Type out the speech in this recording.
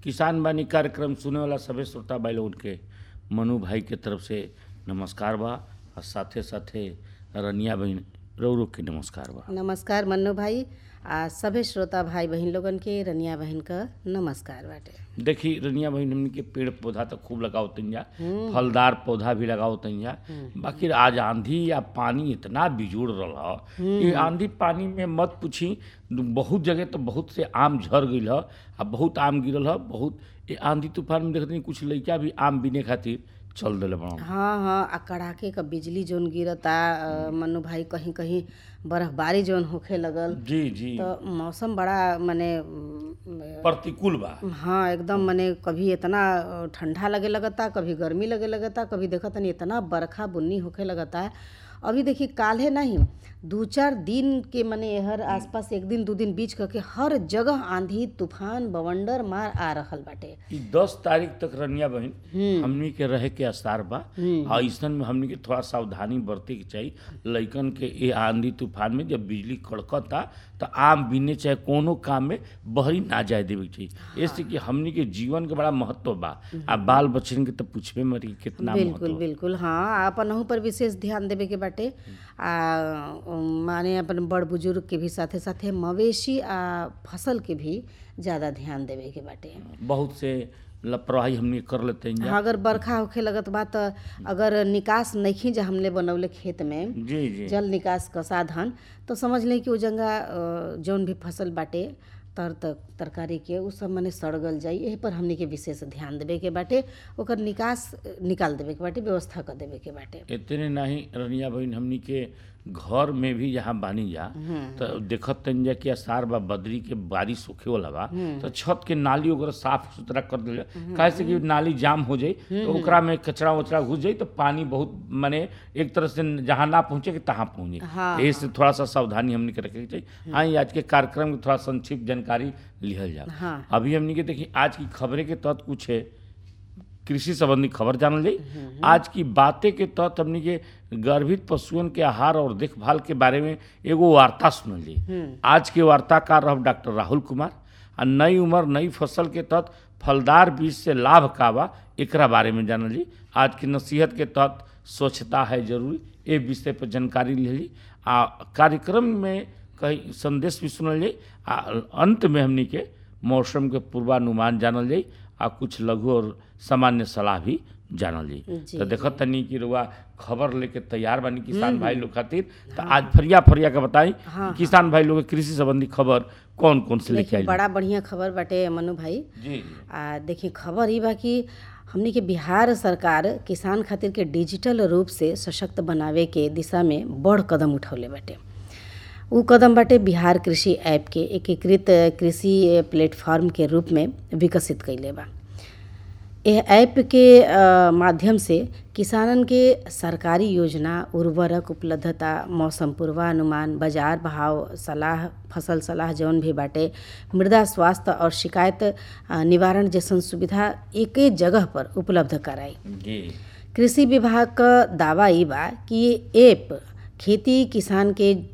किसान बानी कार्यक्रम सुने वाला सभे श्रोता भाई लोगन के मनु भाई के तरफ से नमस्कार बा और साथे साथे रनिया बहन रौरो के नमस्कार बा नमस्कार मन्नू भाई आ सभे श्रोता भाई बहन लोगन के रनिया बहन का नमस्कार बाटे देखी रनिया बहन हमनी के पेड़ पौधा तो खूब लगाओ तंजा फलदार पौधा भी लगाओ तंजा बाकी आज आंधी या पानी इतना बिजुड़ रहा ये आंधी पानी में मत पूछी बहुत जगह तो बहुत से आम झर गईल ह आ बहुत आम गिरल ह बहुत ये आंधी तूफान में देखते कुछ लड़का भी आम बीने खातिर चल दिले बड़ा हाँ हाँ आ कड़ाके का बिजली जोन गिरता अ, मन्नू भाई कहीं कहीं बर्फबारी जोन होखे लगल जी जी तो मौसम बड़ा मने अम, प्रतिकूल बा हाँ एकदम मने कभी इतना अ, ठंडा लगे लगता कभी गर्मी लगे लगता कभी देखा तनी इतना बरखा बुन्नी होखे लगता है अभी देखी काल्हे नहीं दू चार दिन के मने हर आसपास एक दिन दू दिन बीच करके हर जगह आंधी तूफान बवंडर मार आ रहल बाटे ई दस तारीख तक रनिया बहन हमनी के रहे के आसार बा आ ऐसन में हमनी के थोड़ा सावधानी बरते के चाहिए लइकन के ये आंधी तूफान में जब बिजली कड़कता तो आम बीने चाहे कोनो काम में बहरी ना जाए देवे के चाहिए ऐसे कि हमनी के जीवन के बड़ा महत्व बा आ बाल बच्चन के तो पूछबे मरी कितना बिल्कुल महत्व बिल्कुल हाँ अपन पर विशेष ध्यान देवे के बाटे आ उम, माने अपन बड़ बुजुर्ग के भी साथे साथे मवेशी आ फसल के भी ज़्यादा ध्यान देवे के बाटे बहुत से लापरवाही हमनी कर लेते हैं हाँ, अगर बरखा होखे लगत बा त अगर निकास नइखी जा हमने बनौले खेत में जी जी जल निकास का साधन तो समझ लें कि वो जंगा अ, जौन भी फसल बाटे तर तक तरकारी के उ सब मने सड़गल जाई एही पर हमनी के विशेष ध्यान देवे के बाटे ओकर निकास अ, निकाल देवे के बाटे व्यवस्था कर देवे के बाटे इतने नहीं रनिया बहन हमनी के घर में भी जहाँ बानी जा तो देखत तन जा कि असार बा बदरी के बारिश होखे वाला बा तो छत के नाली वगैरह साफ सुथरा कर दिले काहे से कि नाली जाम हो जाई तो ओकरा में कचरा वचरा घुस जाई तो पानी बहुत माने एक तरह से जहाँ ना पहुँचे कि तहाँ पहुँचे हाँ, एही से थोड़ा सा सावधानी हमनी के रखे के चाहिए हाँ ये आज के कार्यक्रम के थोड़ा संक्षिप्त जानकारी लिहल जाए हाँ अभी हमनी के देखिए आज की खबरें के तहत कुछ है कृषि संबंधी खबर जानल जाई आज की बातें के तहत हमनी के गर्भित पशुओं के आहार और देखभाल के बारे में एगो वार्ता सुनल जाई आज के वार्ताकार रह डॉक्टर राहुल कुमार आ नई उम्र नई फसल के तहत फलदार बीज से लाभ का बा एकरा बारे में जानल जाई आज की नसीहत के तहत स्वच्छता है जरूरी ए विषय पर जानकारी ली आ कार्यक्रम में कई संदेश भी सुनल जाई आ अंत में हमनी के मौसम के पूर्वानुमान जानल जाई आ कुछ लघु और सामान्य सलाह भी जानल जाई जी। तो देखत तनी कि रुआ खबर लेके तैयार बानी किसान भाई लोग खातिर तो आज फरिया फरिया के बताई हाँ, कि किसान भाई लोग के कृषि संबंधी खबर कौन कौन से लेके देखिए आई बड़ा बढ़िया खबर बाटे मनु भाई जी जी आ देखिए खबर ई बा कि हमनी के बिहार सरकार किसान खातिर के डिजिटल रूप से सशक्त बनावे के दिशा में बड़ कदम उठौले बाटे उ कदम बाटे बिहार कृषि ऐप के एकीकृत कृषि प्लेटफॉर्म के रूप में विकसित कइले बा यह ऐप के अ, माध्यम से किसानन के सरकारी योजना उर्वरक उपलब्धता मौसम पूर्वानुमान बाजार भाव सलाह फसल सलाह जौन भी बाटे मृदा स्वास्थ्य और शिकायत अ, निवारण जैसन सुविधा एके जगह पर उपलब्ध कराई जी कृषि विभाग क दावा ई बा कि ये ऐप खेती किसान के